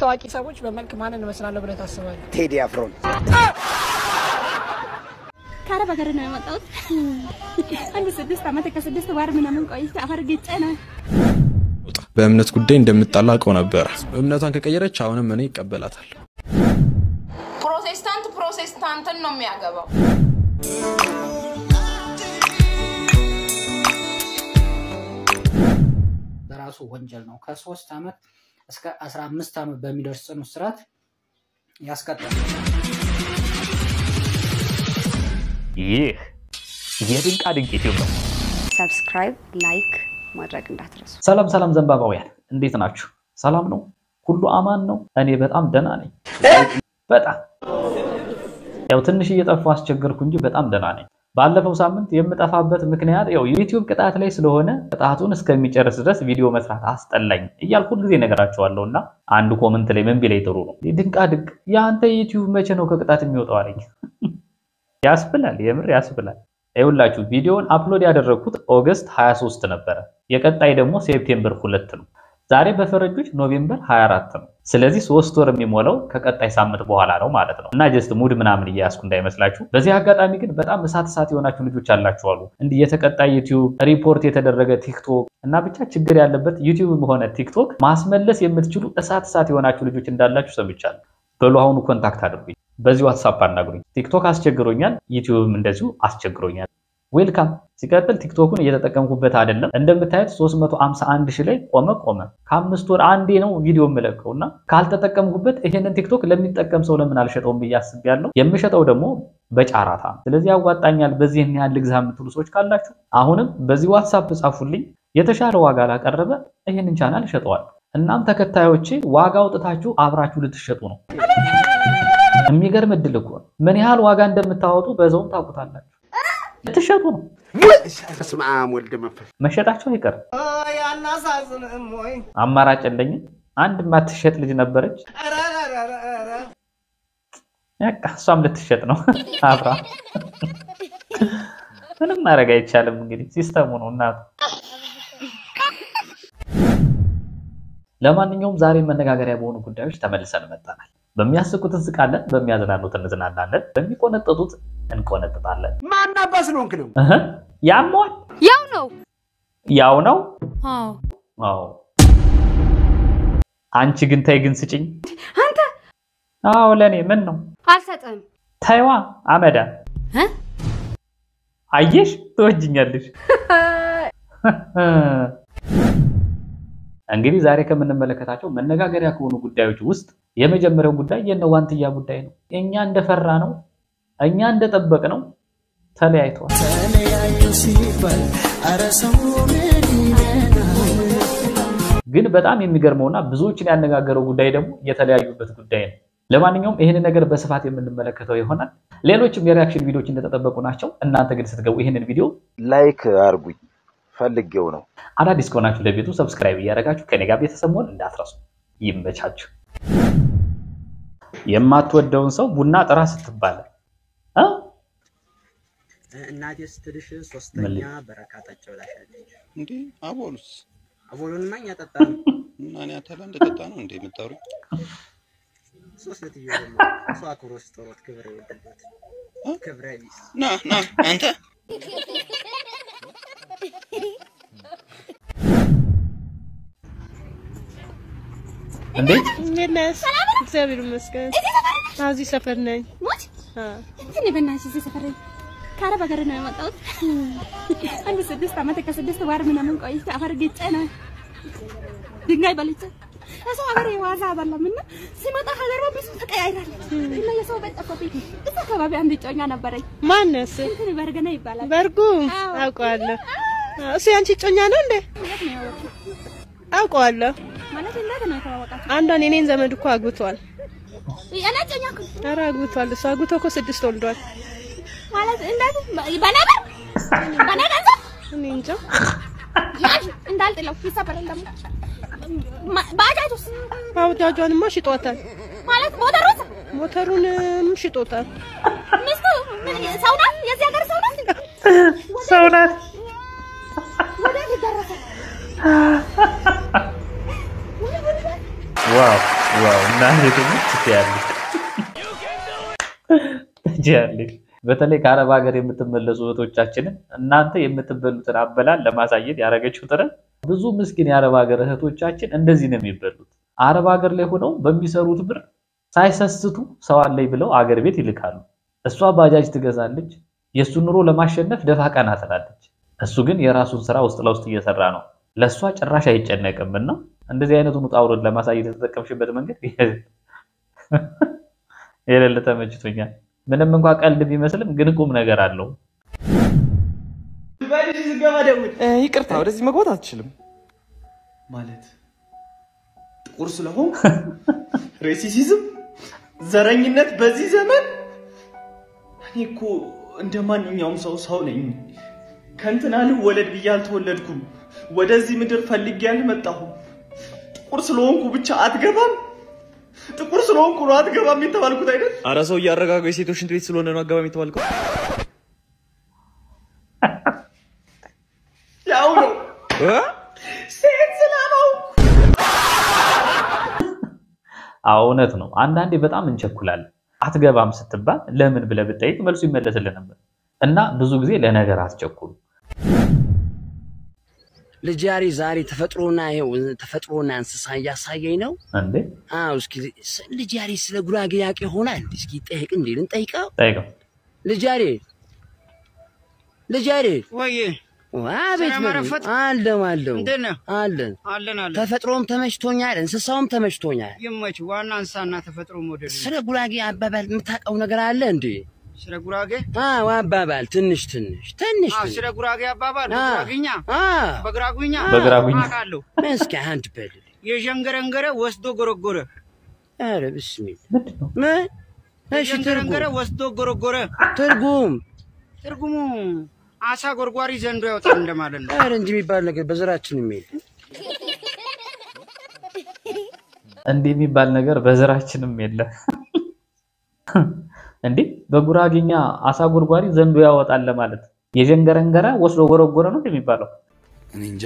ታዋቂ ሰዎች በመልክ ማንን እመስላለሁ ብለህ ታስባለህ? ቴዲ አፍሮን ከአረብ ሀገር ነው የመጣሁት። አንድ ስድስት ዓመት ከስድስት ወር ምናምን ቆይቼ አፈር ግጬ ነው በእምነት ጉዳይ እንደምጣላ አውቀው ነበር። እምነቷን ከቀየረች አሁንም እኔ ይቀበላታል። ፕሮቴስታንት ፕሮቴስታንትን ነው የሚያገባው። በራሱ ወንጀል ነው። ከሶስት ዓመት እስከ አስራ አምስት ዓመት በሚደርስ ጽኑ እስራት ያስቀጣል። ይህ የድንቃ ድንቅ ዩቲዩብ ነው። ሰብስክራይብ፣ ላይክ ማድረግ እንዳትረሱ። ሰላም ሰላም ዘንባባውያን እንዴት ናችሁ? ሰላም ነው? ሁሉ አማን ነው? እኔ በጣም ደህና ነኝ። በጣም ያው ትንሽ እየጠፋሁ አስቸገርኩ እንጂ በጣም ደህና ነኝ። ባለፈው ሳምንት የምጠፋበት ምክንያት ያው ዩቲዩብ ቅጣት ላይ ስለሆነ ቅጣቱን እስከሚጨርስ ድረስ ቪዲዮ መስራት አስጠላኝ እያልኩ ሁልጊዜ ነገራቸዋለሁ እና አንድ ኮመንት ላይ ምን ቢለኝ ጥሩ ነው ድንቃ ድንቅ የአንተ ዩቲዩብ መቼ ነው ከቅጣት የሚወጣው አለኝ። ያስብላል፣ የምር ያስብላል። ይኸውላችሁ ቪዲዮውን አፕሎድ ያደረግኩት ኦገስት 23 ነበረ። የቀጣይ ደግሞ ሴፕቴምበር ሁለት ነው። ዛሬ በፈረጆች ኖቬምበር 24 ነው። ስለዚህ ሶስት ወር የሚሞላው ከቀጣይ ሳምንት በኋላ ነው ማለት ነው እና ጀስት ሙድ ምናምን እያያዝኩ እንዳይመስላችሁ። በዚህ አጋጣሚ ግን በጣም እሳት እሳት የሆናችሁ ልጆች አላችሁ አሉ እንዲህ የተቀጣይ ዩቲዩብ ሪፖርት የተደረገ ቲክቶክ እና ብቻ ችግር ያለበት ዩቲዩብ ሆነ ቲክቶክ ማስመለስ የምትችሉ እሳት እሳት የሆናችሁ ልጆች እንዳላችሁ ሰምቻለሁ። በሉ አሁኑ ኮንታክት አድርጉኝ፣ በዚህ ዋትሳፕ አናግሩኝ። ቲክቶክ አስቸግሮኛል፣ ዩቲዩብም እንደዚሁ አስቸግሮኛል። ዌልካም። ሲቀጥል ቲክቶኩን እየተጠቀምኩበት አይደለም። እንደምታዩት 351 ሺህ ላይ ቆመ ቆመ። ከአምስት ወር አንዴ ነው ቪዲዮ የምለቀው እና ካልተጠቀምኩበት ይሄንን ቲክቶክ ለሚጠቀም ሰው ለምን አልሸጠውም ብዬ አስቤያለሁ። የምሸጠው ደግሞ በጫራታ ነው። ስለዚህ ያዋጣኛል፣ በዚህ ያህል ልግዛ የምትሉ ሰዎች ካላችሁ አሁንም በዚህ ዋትሳፕ ጻፉልኝ። የተሻለ ዋጋ ላቀረበ ይህንን ቻናል እሸጠዋለሁ። እናም ተከታዮቼ ዋጋ አውጥታችሁ አብራችሁ ልትሸጡ ነው። የሚገርም እድል እኮ ነው። ምን ያህል ዋጋ እንደምታወጡ በዛውም ታውቁታላችሁ። ልትሸጡ ነው። በስመ አብ ወልድ መንፈስ መሸጣቸው አይቀርም። አማራጭ የለኝም። አንድ ማትሸጥ ልጅ ነበረች። በቃ እሷም ልትሸጥ ነው አብራ። ምንም ማድረግ አይቻልም። እንግዲህ ሲስተሙ ነው እናቱ። ለማንኛውም ዛሬ መነጋገሪያ በሆኑ ጉዳዮች ተመልሰን መጣናል። በሚያስቁት እንስቃለን፣ በሚያዝናኑት እንዝናናለን፣ በሚቆነጠጡት እንቆነጥጣለን። ማን አባስ ስለሆንክ ነው? እህ ያሟል ያው ነው። ያው ነው። አዎ አዎ አንቺ ግን ተይ ግን ስጭኝ። አንተ አዎ ለኔ ምን ነው አልሰጥም። ታይዋ አመዳ እ? አየሽ ትወጅኛለሽ። እንግዲህ ዛሬ ከምንመለከታቸው መነጋገሪያ ከሆኑ ጉዳዮች ውስጥ የመጀመሪያው ጉዳይ የነ ዋንትያ ጉዳይ ነው። እኛ እንደፈራ ነው እኛ እንደጠበቅ ነው ተለያይተዋል። ግን በጣም የሚገርመውና ብዙዎችን ያነጋገረው ጉዳይ ደግሞ የተለያዩበት ጉዳይ ነው። ለማንኛውም ይህንን ነገር በስፋት የምንመለከተው ይሆናል። ሌሎችም የሪያክሽን ቪዲዮዎች እንደተጠበቁ ናቸው። እናንተ ግን ስትገቡ ይህንን ቪዲዮ ላይክ አርጉኝ ፈልጌው ነው። አዳዲስ ከሆናችሁ ለቤቱ ሰብስክራይብ እያደረጋችሁ ከኔ ጋር ቤተሰብ መሆን እንዳትረሱ። ይመቻችሁ። የማትወደውን ሰው ቡና ጥራ ስትባል እ? እናቴ ስትልሽ ምን ሶስተኛ ልል? በረካ ጠጭ ብላሻለች። እንዴ አቦሉስ አቦሎንማ እኛ ጠጣ ነው። እና እኔ አተላ እንደጠጣ ነው እንዴ የምታወሩኝ? ሶስት ሴትዮ ደግሞ እሷ አክብሮ ስጠሮት ክብር የወደለት ክብረ ቢስ ና ና አንተ እንዴት እንዴት ነሽ? እግዚአብሔር ይመስገን። አዎ፣ እዚህ ሰፈር ነኝ። ሞት አዎ። እኔ በእናትሽ እዚህ ሰፈር ከአረብ ሀገር ነው የመጣሁት። አንድ ስድስት ዓመት ከስድስት ወር ምናምን ቆይቼ አፈር ግጬ ነው ድንጋይ በልቼ የሰው ሀገር የዋዛ አይደለም እና ሲመጣ ሀገሯ ብዙ ተቀያይራለች እና የሰው ቤት ጠፋብኝ። እዛ አካባቢ አንድ እጮኛ ነበረኝ። ማነስ? እንትን በርገና ይባላል። በርጉ አዎ። አውቀዋለሁ። አዎ፣ እሱ ያንቺ እጮኛ ነው እንዴ? የት ነው ያወቅሽው? አውቀዋለሁ። ማለት እንዴት ነው የተዋወቃችሁ? አንዷን የኔን ዘመድ እኮ አግብቷል። እኔ እጮኛ እኮ ነኝ። ኧረ አግብቷል። እሱ አግብቶ እኮ ስድስት ወልዷል። ማለት እንዴት በነበር በነ ገንዘብ እኔ እንጃ። ያዥ እንዳልጥለው ይሰበራል ደግሞ ማ- ባጃጁስ ባጃጇንማ ሽጦታል። ማለት ሞተሩስ ሞተሩንም ሽጦታል። ሚስቱ ምን ሰው ናት? የዚህ ሀገር ሰው ናት? ሰው ናት። ወዴት ይደረሳል? ዋው ዋው እናንተ ደግሞ ትችያለሽ ትችያለሽ። በተለይ ከአረብ ሀገር የምትመለሱ እህቶቻችንን እናንተ የምትበሉትን አበላል ለማሳየት ያደረገችው ጥረት ብዙ ምስኪን የአረብ ሀገር እህቶቻችን እንደዚህ ነው የሚበሉት። አረብ ሀገር ላይ ሆነው በሚሰሩት ብር ሳይሰስቱ ሰው አለኝ ብለው አገር ቤት ይልካሉ። እሷ ባጃጅ ትገዛለች፣ የእሱን ኑሮ ለማሸነፍ ደፋ ቀና ትላለች። እሱ ግን የራሱን ስራ ውስጥ ለውስጥ እየሰራ ነው። ለእሷ ጭራሽ አይጨነቅም እና እንደዚህ አይነቱን ውጣ ውረድ ለማሳየት የተጠቀምሽበት መንገድ የሌለ ተመችቶኛል። ምንም እንኳ ቀልድ ቢመስልም ግን ቁም ነገር አለው። ይቅርታ፣ ወደዚህ መግባት አትችልም። ማለት ጥቁር ስለሆን ሬሲሲዝም፣ ዘረኝነት በዚህ ዘመን እኔ እኮ እንደ ማንኛውም ሰው ሰው ነኝ። ከእንትና ልወለድ ብዬ አልተወለድኩም። ወደዚህ ምድር ፈልጌ አልመጣሁም። ጥቁር ስለሆንኩ ብቻ አትገባም፣ ጥቁር ስለሆንኩ ነው አትገባም የተባልኩት አይደል? አረ ሰው እያረጋገው የሴቶች ሽንት ቤት ስለሆነ ነው አገባም የተባልከው። ያው ነው ሴት ስላልሆንኩ አዎ እውነት ነው። አንዳንዴ በጣም እንቸኩላለን። አትገባም ስትባል ለምን ብለህ ብጠይቅ መልሱ ይመለስልህ ነበር እና ብዙ ጊዜ ለነገር አትቸኩሉ። ልጅ ያሬ ዛሬ ተፈጥሮና ይኸው ተፈጥሮና እንስሳ እያሳየኝ ነው። እንዴ አዎ እስኪ ስ- ልጅ ያሬ ስለ ጉራጌ ያውቅ ይሆናል። እስኪ ጠይቅ እንዴ ልንጠይቀው። ጠይቀው። ልጅ ያሬ ልጅ ያሬ ወይ አቤት ሰላም በሉ። አረፈት? አለው አለው እንዴት ነህ? አለን አለን አለን። ተፈጥሮም ተመችቶኛል፣ እንስሳውም ተመችቶኛል። ይመች። ዋና እንስሳና ተፈጥሮ መውደድ ነው። ስለ ጉራጌ አባባል የምታውቀው ነገር አለ እንዴ? ስለ ጉራጌ አዎ አባባል ትንሽ ትንሽ ትንሽ አዎ፣ ትንሽ። ስለ ጉራጌ አባባል አ- በጉራግኛ አ- በጉራጉኛ በጉራጉኛ። አውቃለሁ። እስኪ አንድ በል የዠንገረንገረ ወስዶ ጎረጎረ። ኧረ ብስሚል ምን? እሺ የዠንገረንገረ ትርጉም ወስዶ ጎረጎረ። ትርጉም ትርጉሙ አሳ ጎርጓሪ ዘንዶ ያወጣል እንደማለት ነው። ኧረ እንጂ የሚባል ነገር በዘራችን የሚል እንዲህ የሚባል ነገር በዘራችንም የለም። እንዴ በጉራጌኛ አሳ ጎርጓሪ ዘንዶ ያወጣል ለማለት የዠንገረንገረ ወስዶ ጎረጎረ ነው የሚባለው። እኔ እንጃ።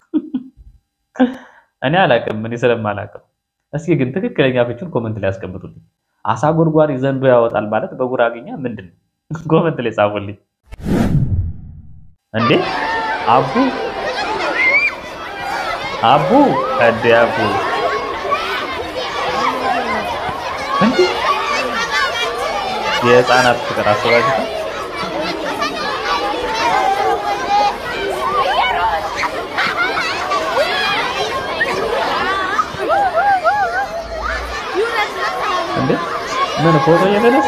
እኔ አላቅም፣ እኔ ስለማላቅም። እስኪ ግን ትክክለኛ ፍቹን ኮመንት ላይ ያስቀምጡልኝ። አሳ ጎርጓሪ ዘንዶ ያወጣል ማለት በጉራጌኛ ምንድን ነው? ኮመንት ላይ ጻፉልኝ። እንዴ አቡ አቡ እንዴ አቡ እንዴ የህፃናት ፍቅር አስባችሁ እንዴ ምን ፎቶ እየተነሱ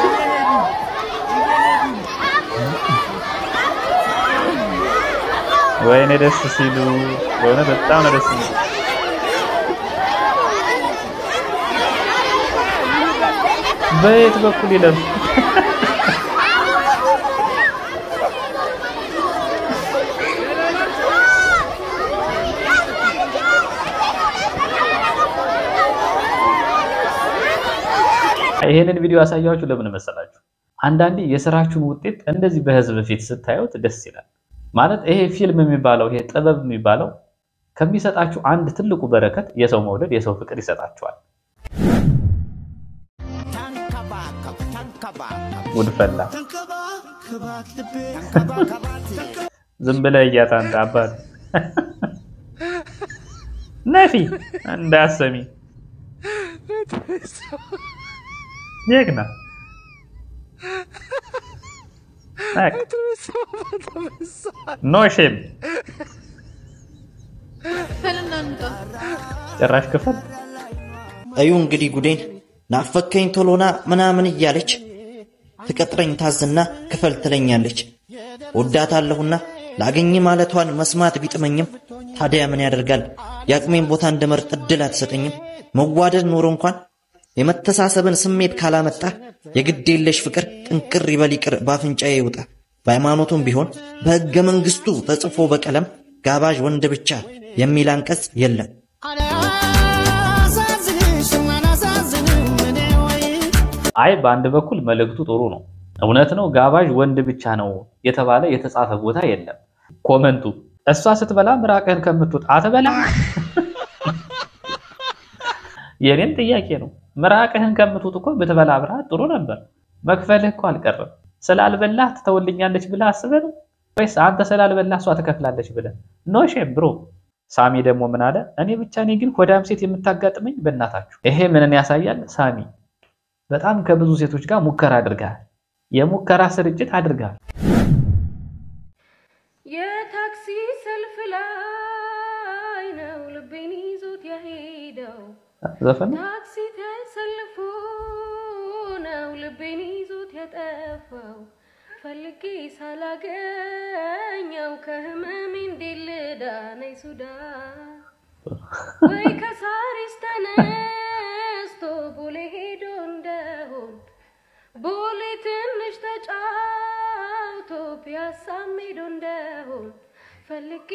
ወይኔ ደስ ሲሉ በእውነት በጣም ነው ደስ የሚሉ። በየት በኩል ይለፍ ይሄንን ቪዲዮ ያሳያችሁ ለምን መሰላችሁ? አንዳንዴ የስራችሁን ውጤት እንደዚህ በህዝብ ፊት ስታዩት ደስ ይላል። ማለት ይሄ ፊልም የሚባለው ይሄ ጥበብ የሚባለው ከሚሰጣችሁ አንድ ትልቁ በረከት የሰው መውደድ፣ የሰው ፍቅር ይሰጣችኋል። ጉድፈላ ዝም ብለህ እያት አንተ አባት ነፊ እንዳሰሚ ጀግና ኖ ሼም ጭራሽ ክፈል እዩ እንግዲህ ጉዴን ናፈከኝ ቶሎና ምናምን እያለች ትቀጥረኝ ታዝና ክፈል ትለኛለች። ወዳታለሁና ላገኝ ማለቷን መስማት ቢጥመኝም ታዲያ ምን ያደርጋል የአቅሜን ቦታ እንድመርጥ እድል አትሰጠኝም። መዋደድ ኖሮ እንኳን የመተሳሰብን ስሜት ካላመጣ የግድ የለሽ ፍቅር ጥንቅር ይበል ይቅር በአፍንጫዬ ይውጣ። በሃይማኖቱም ቢሆን በሕገ መንግሥቱ ተጽፎ በቀለም ጋባዥ ወንድ ብቻ የሚል አንቀጽ የለም። አይ በአንድ በኩል መልእክቱ ጥሩ ነው። እውነት ነው፣ ጋባዥ ወንድ ብቻ ነው የተባለ የተጻፈ ቦታ የለም። ኮመንቱ እሷ ስትበላ ምራቅህን ከምትወጣ አትበላ። የኔም ጥያቄ ነው። ምራቅህን ከምትውጥ እኮ ብትበላ ብርሃት ጥሩ ነበር። መክፈልህ እኮ አልቀረም። ስላልበላህ ትተውልኛለች ብለህ አስበህ ነው ወይስ አንተ ስላልበላህ እሷ ትከፍላለች ብለህ? ኖ ሼም ብሮ። ሳሚ ደግሞ ምን አለ? እኔ ብቻ ነኝ ግን ሆዳም ሴት የምታጋጥመኝ በእናታችሁ። ይሄ ምንን ያሳያል? ሳሚ በጣም ከብዙ ሴቶች ጋር ሙከራ አድርገሃል። የሙከራ ስርጭት አድርገሃል። የታክሲ ሰልፍ ላይ ነው ልቤን ይዞት የሄደው ዘፈን ታክሲ ተሰልፎ ነው ልቤን ይዞት የጠፋው ፈልጌ ሳላገኘው ከህመሜ እንዴት ልዳነኝ ሱዳን ወይ ከሳሪስ ተነስቶ ቦሌ ሄዶ እንደሆን ቦሌ ትንሽ ተጫውቶ ፒያሳም ሄዶ እንደሆን ፈልጌ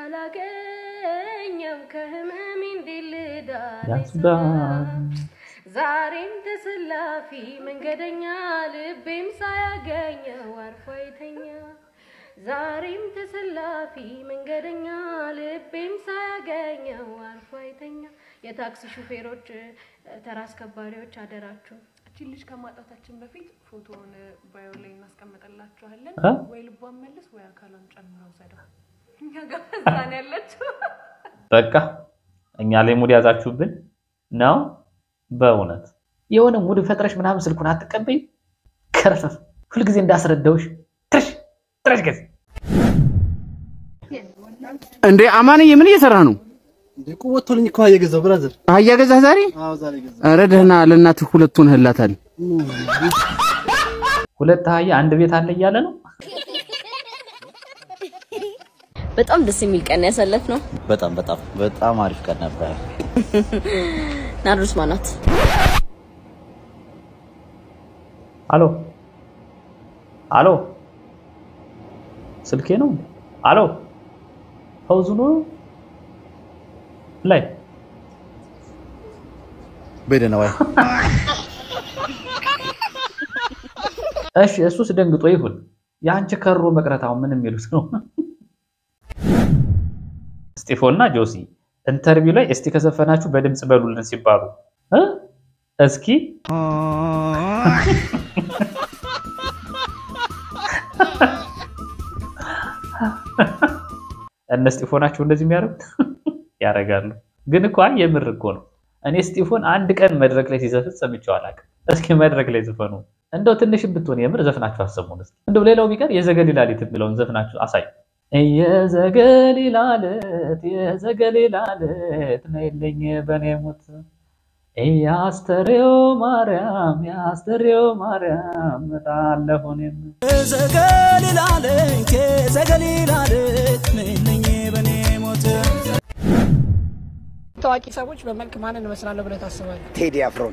ሳላገኘው ከህመሜ እንዴት ልዳነኝ ሱዳን ዛሬም ተሰላፊ መንገደኛ ልቤም ሳያገኘው አርፎ አይተኛ ዛሬም ተሰላፊ መንገደኛ ልቤም ሳያገኘው አርፎ አይተኛ። የታክሲ ሹፌሮች፣ ተራ አስከባሪዎች አደራችሁ እቺን ልጅ ከማጣታችን በፊት ፎቶውን ባዮ ላይ እናስቀምጥላችኋለን። እ? ወይ ልቧን መልስ ወይ አካሏን ጨምረው ውሰደው። እኛ ጋር እዛ ነው ያለችው። በቃ እኛ ላይ ሙድ ያዛችሁብን ነው። በእውነት የሆነ ሙድ ፈጥረሽ ምናምን ስልኩን አትቀበይ። ከረፈፍ ሁልጊዜ እንዳስረዳውሽ ትረሽ ትረሽ ገዝ እንዴ አማንዬ ምን እየሰራ ነው? ወጥቶልኝ እኮ እየገዛው ብራዘር። አህያ ገዛህ ዛሬ? አዎ ዛሬ ገዛው። ኧረ ደህና ለእናትህ ሁለቱን ህላታል። ሁለት አህያ አንድ ቤት አለ እያለ ነው። በጣም ደስ የሚል ቀን ያሳለፍ ነው። በጣም በጣም በጣም አሪፍ ቀን ነበር። ናርዶስ ማናት? አሎ አሎ፣ ስልኬ ነው። አሎ ፈውዙ ነው ላይ በደህና ዋይ። እሺ፣ እሱስ ደንግጦ ይሁን። የአንቺ ከሮ መቅረታው ምን የሚሉት ነው? ስጢፎና ጆሲ ኢንተርቪው ላይ እስቲ ከዘፈናችሁ በድምፅ በሉልን ሲባሉ እ እስኪ እነ ስጢፎ ናቸው እንደዚህ የሚያደርጉት ያደርጋሉ። ግን እኮ አይ የምር እኮ ነው። እኔ ስጢፎን አንድ ቀን መድረክ ላይ ሲዘፍን ሰምቼው አላውቅም። እስኪ መድረክ ላይ ዝፈኑ እንደው ትንሽም ብትሆን የምር ዘፍናችሁ አሰሙን እስኪ። እንደው ሌላው ቢቀር የዘገሊላ ሌት የሚለውን ዘፍናችሁ አሳዩ። የዘገሊላ ሌት የዘገሊላ ሌት ነይልኝ በኔ ሞት የአስተርዮ ማርያም የአስተርዮ ማርያም እጣለሁ እኔም ዘገሊላ ሌት የዘገሊላ ሌት ነይልኝ በኔ ሞት ታዋቂ ሰዎች በመልክ ማንን እመስላለሁ ብለህ ታስባለህ? ቴዲ አፍሮን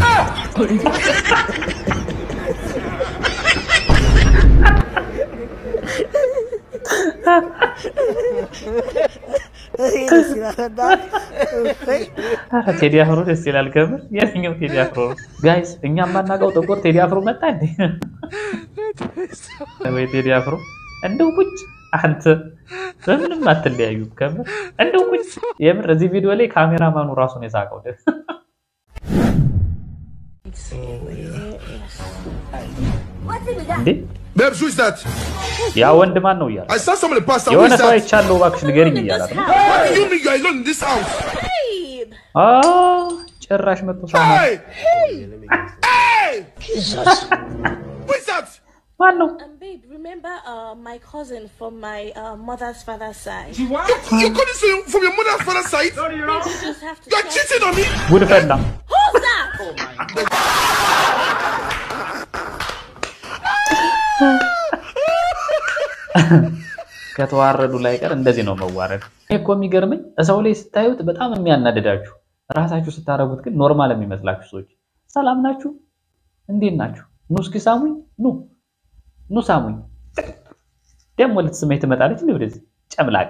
ኧረ ቴዲ አፍሮ ደስ ይላል። ከምር የትኛው ቴዲ አፍሮ ነው? ጋይስ እኛ የማናውቀው ጥቁር ቴዲ አፍሮ መጣ እንዴ? ወይ ቴዲ አፍሮ እንደው ቁጭ አንተ በምንም አትለያዩም። ከምር እንደው ቁጭ የምር እዚህ ቪዲዮ ላይ ካሜራማኑ ራሱን የሳቀው እንዴ Babes, who is that? ያ ወንድ ማን ነው እያለ I saw somebody pass out. Who የሆነ is ሰው that? አይቻለሁ እባክሽ ንገሪኝ እያላት ነው። What do you mean you are alone in this house? አ ጭራሽ መጥቶ ሳማ Hey! Hey! Who is that? ማን ነው? Um, babe, remember uh, my cousin from my uh, mother's father's side? You got this from- from your mother's father's side? Babe, you just have to You are cheating on me? ጉድ ፈላ። Who's that? ከተዋረዱ ላይ ቀር እንደዚህ ነው መዋረድ። ይሄ እኮ የሚገርመኝ ሰው ላይ ስታዩት በጣም የሚያናድዳችሁ ራሳችሁ ስታረጉት ግን ኖርማል የሚመስላችሁ ሰዎች ሰላም ናችሁ? እንዴት ናችሁ? ኑ እስኪ ሳሙኝ፣ ኑ ኑ ሳሙኝ። ደግሞ ልትስመኝ ትመጣለች እንዴ ወደዚህ ጨምላቃ።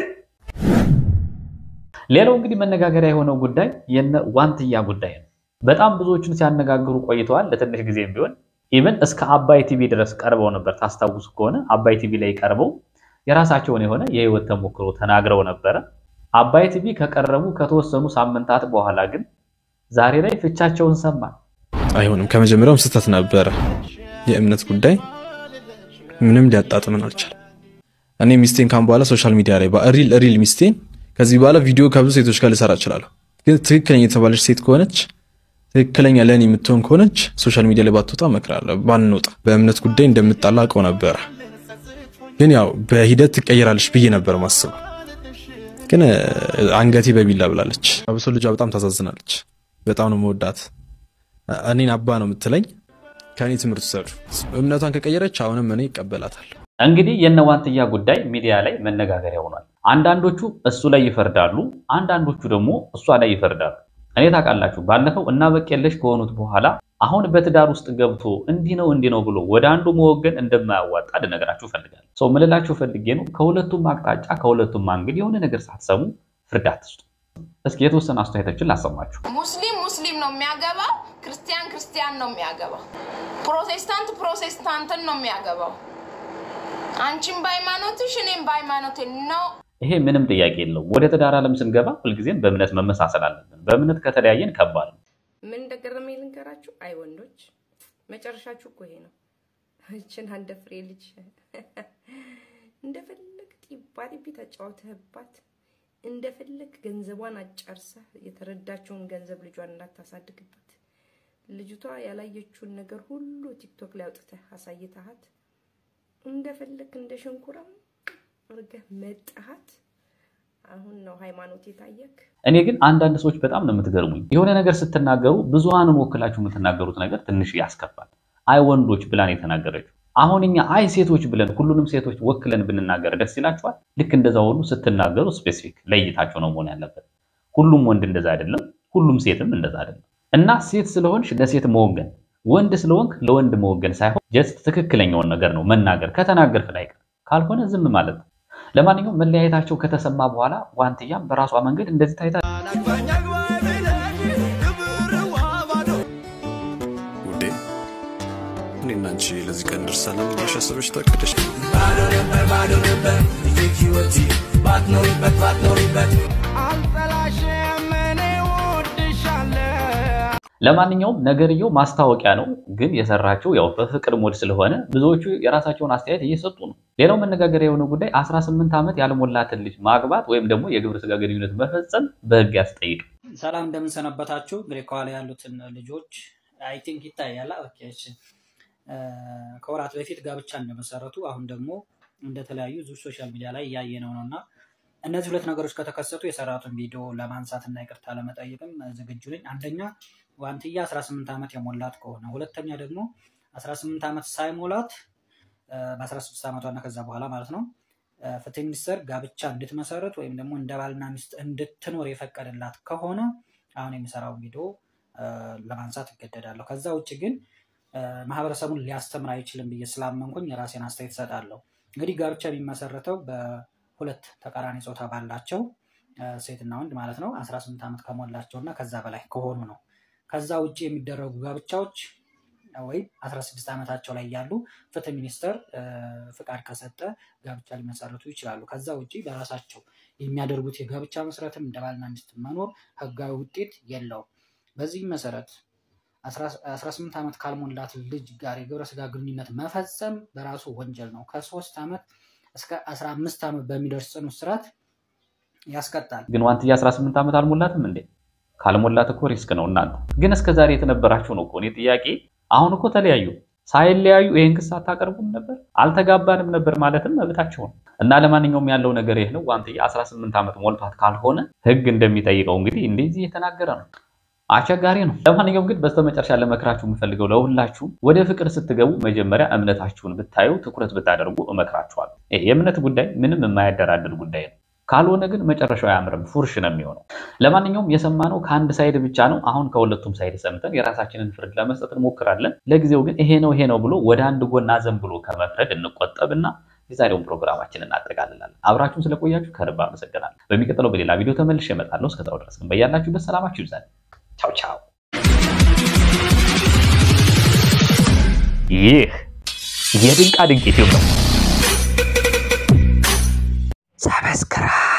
ሌላው እንግዲህ መነጋገሪያ የሆነው ጉዳይ የነ ዋንትያ ጉዳይ ነው። በጣም ብዙዎችን ሲያነጋግሩ ቆይተዋል። ለትንሽ ጊዜም ቢሆን ኢቨን እስከ አባይ ቲቪ ድረስ ቀርበው ነበር። ታስታውሱ ከሆነ አባይ ቲቪ ላይ ቀርበው የራሳቸውን የሆነ የህይወት ተሞክሮ ተናግረው ነበረ። አባይ ቲቪ ከቀረቡ ከተወሰኑ ሳምንታት በኋላ ግን ዛሬ ላይ ፍቻቸውን ሰማን። አይሆንም። ከመጀመሪያውም ስህተት ነበረ። የእምነት ጉዳይ ምንም ሊያጣጥምን አልቻለም። እኔ ሚስቴን ካሁን በኋላ ሶሻል ሚዲያ ላይ ሪል ሪል ሚስቴን ከዚህ በኋላ ቪዲዮ ከብዙ ሴቶች ጋር ልሰራ እችላለሁ። ግን ትክክለኛ የተባለች ሴት ከሆነች ትክክለኛ ለእኔ የምትሆን ከሆነች ሶሻል ሚዲያ ላይ ባትወጣ እመክራለሁ። ባንወጣ በእምነት ጉዳይ እንደምጣላ አውቀው ነበረ። ግን ያው በሂደት ትቀየራለች ብዬ ነበር ማስበው። ግን አንገቴ በቢላ ብላለች። አብሶ ልጇ በጣም ታሳዝናለች። በጣም ነው መወዳት። እኔን አባ ነው የምትለኝ። ከእኔ ትምህርት ውሰዱ። እምነቷን ከቀየረች አሁንም እኔ ይቀበላታል። እንግዲህ የነዋንትያ ጉዳይ ሚዲያ ላይ መነጋገሪያ ሆኗል። አንዳንዶቹ እሱ ላይ ይፈርዳሉ፣ አንዳንዶቹ ደግሞ እሷ ላይ ይፈርዳሉ። እኔ ታውቃላችሁ፣ ባለፈው እና በቄለሽ ከሆኑት በኋላ አሁን በትዳር ውስጥ ገብቶ እንዲህ ነው እንዲህ ነው ብሎ ወደ አንዱ መወገን እንደማያዋጣ ልነግራችሁ ፈልጋለሁ። ሰው ምልላችሁ ፈልጌ ነው፣ ከሁለቱም አቅጣጫ ከሁለቱም አንግል የሆነ ነገር ሳትሰሙ ፍርድ አትስጡ። እስኪ የተወሰነ አስተያየቶችን ላሰማችሁ። ሙስሊም ሙስሊም ነው የሚያገባው፣ ክርስቲያን ክርስቲያን ነው የሚያገባው፣ ፕሮቴስታንት ፕሮቴስታንትን ነው የሚያገባው። አንቺም በሃይማኖትሽ እኔም በሃይማኖቴ ነው። ይሄ ምንም ጥያቄ የለው። ወደ ትዳር ዓለም ስንገባ ሁልጊዜም በእምነት መመሳሰል አለብን። በእምነት ከተለያየን ከባድ ነው። ምን እንደገረመኝ ልንገራችሁ። አይ ወንዶች መጨረሻችሁ እኮ ይሄ ነው። እችን አንድ ፍሬ ልጅ እንደፈለግ ጢባ ጢቢ ተጫውተህባት እንደፈለግ ገንዘቧን አጨርሰህ የተረዳችውን ገንዘብ ልጇን እንዳታሳድግበት ልጅቷ ያላየችውን ነገር ሁሉ ቲክቶክ ላይ አውጥተህ አሳይተሃት እንደፈለግ እንደ ሸንኩራም አድርገህ መጣሃት። አሁን ነው ሃይማኖት የታየክ። እኔ ግን አንዳንድ ሰዎች በጣም ነው የምትገርሙኝ። የሆነ ነገር ስትናገሩ ብዙሃንን ወክላችሁ የምትናገሩት ነገር ትንሽ ያስከፋል። አይ ወንዶች ብላን የተናገረችው አሁን እኛ አይ ሴቶች ብለን ሁሉንም ሴቶች ወክለን ብንናገር ደስ ይላችኋል? ልክ እንደዛ ሁሉ ስትናገሩ ስፔሲፊክ ለይታቸው ነው መሆን ያለበት። ሁሉም ወንድ እንደዛ አይደለም፣ ሁሉም ሴትም እንደዛ አይደለም። እና ሴት ስለሆንሽ ለሴት መወገን፣ ወንድ ስለሆንክ ለወንድ መወገን ሳይሆን ጀስት ትክክለኛውን ነገር ነው መናገር። ከተናገርክ ላይ ካልሆነ ዝም ማለት ነው። ለማንኛውም መለያየታቸው ከተሰማ በኋላ ዋንትያም በራሷ መንገድ እንደዚህ ታይታ ውዴ እኔና አንቺ ለዚህ ቀን ደርሰናል ብለሽ አስበሽ ታቅደሽ ባዶ ነበር ባዶ ነበር ልጅ ህይወቴ ባትኖሪበት ባትኖሪበት አልጠላሽም እኔ እወድሻለሁ ለማንኛውም ነገርየው ማስታወቂያ ነው፣ ግን የሰራቸው ያው በፍቅር ሞድ ስለሆነ ብዙዎቹ የራሳቸውን አስተያየት እየሰጡ ነው። ሌላው መነጋገሪያ የሆነው ጉዳይ 18 ዓመት ያልሞላትን ልጅ ማግባት ወይም ደግሞ የግብረ ስጋ ግንኙነት መፈጸም በህግ ያስጠይቅ። ሰላም እንደምንሰነበታችሁ። እንግዲህ ከኋላ ያሉትን ልጆች አይ ቲንክ ይታያል። ኦኬ እሺ። ከወራት በፊት ጋብቻ እንደመሰረቱ አሁን ደግሞ እንደተለያዩ ዙ ሶሻል ሚዲያ ላይ እያየነው ነው እና እነዚህ ሁለት ነገሮች ከተከሰቱ የሰራቱን ቪዲዮ ለማንሳት እና ይቅርታ ለመጠየቅም ዝግጁ ነኝ። አንደኛ ዋንትያ 18 ዓመት የሞላት ከሆነ፣ ሁለተኛ ደግሞ 18 ዓመት ሳይሞላት በ16 ዓመቷና ከዛ በኋላ ማለት ነው ፍትህ ሚኒስቴር ጋብቻ እንድትመሰረት ወይም ደግሞ እንደ ባልና ሚስት እንድትኖር የፈቀደላት ከሆነ አሁን የሚሰራው ቪዲዮ ለማንሳት እገደዳለሁ። ከዛ ውጭ ግን ማህበረሰቡን ሊያስተምር አይችልም ብዬ ስላመንኩኝ የራሴን አስተያየት እሰጣለሁ። እንግዲህ ጋብቻ የሚመሰረተው በሁለት ተቃራኒ ጾታ ባላቸው ሴትና ወንድ ማለት ነው 18 ዓመት ከሞላቸው እና ከዛ በላይ ከሆኑ ነው። ከዛ ውጭ የሚደረጉ ጋብቻዎች ወይም 16 ዓመታቸው ላይ ያሉ ፍትህ ሚኒስቴር ፍቃድ ከሰጠ ጋብቻ ሊመሰረቱ ይችላሉ። ከዛ ውጭ በራሳቸው የሚያደርጉት የጋብቻ መስረትም እንደ ባልና ሚስት መኖር ህጋዊ ውጤት የለውም። በዚህም መሰረት 18 ዓመት ካልሞላት ልጅ ጋር የግብረ ስጋ ግንኙነት መፈጸም በራሱ ወንጀል ነው። ከሶስት ዓመት እስከ 15 ዓመት በሚደርስ ጽኑ እስራት ያስቀጣል። ግን ዋንትያ 18 ዓመት አልሞላትም እንዴ? ካልሞላት እኮ ሪስክ ነው። እናንተ ግን እስከ ዛሬ የተነበራችሁ ነው እኮ እኔ ጥያቄ። አሁን እኮ ተለያዩ። ሳይለያዩ ይህን ክስ አታቀርቡም ነበር? አልተጋባንም ነበር ማለትም መብታችሁ ነው። እና ለማንኛውም ያለው ነገር ይህ ነው። ዋንትያ 18 ዓመት ሞልቷት ካልሆነ ህግ እንደሚጠይቀው እንግዲህ እንደዚህ እየተናገረ ነው። አስቸጋሪ ነው። ለማንኛውም ግን በስተመጨረሻ ለመክራችሁ የምፈልገው ለሁላችሁም ወደ ፍቅር ስትገቡ መጀመሪያ እምነታችሁን ብታዩ ትኩረት ብታደርጉ እመክራችኋለሁ። ይሄ የእምነት ጉዳይ ምንም የማያደራድር ጉዳይ ነው። ካልሆነ ግን መጨረሻው አያምርም፣ ፉርሽ ነው የሚሆነው። ለማንኛውም የሰማነው ከአንድ ሳይድ ብቻ ነው። አሁን ከሁለቱም ሳይድ ሰምተን የራሳችንን ፍርድ ለመስጠት እንሞክራለን። ለጊዜው ግን ይሄ ነው ይሄ ነው ብሎ ወደ አንድ ጎን አዘን ብሎ ከመፍረድ እንቆጠብና የዛሬውን ፕሮግራማችንን እናጠቃልላለን። አብራችሁን ስለቆያችሁ ከልብ አመሰግናለሁ። በሚቀጥለው በሌላ ቪዲዮ ተመልሼ እመጣለሁ። እስከዛው ድረስ ግን በያላችሁበት ሰላማችሁ ይብዛል። ቻው ቻው። ይህ የድንቃ ድንቅ ዩቲዩብ ነው። ሰብስክራይብ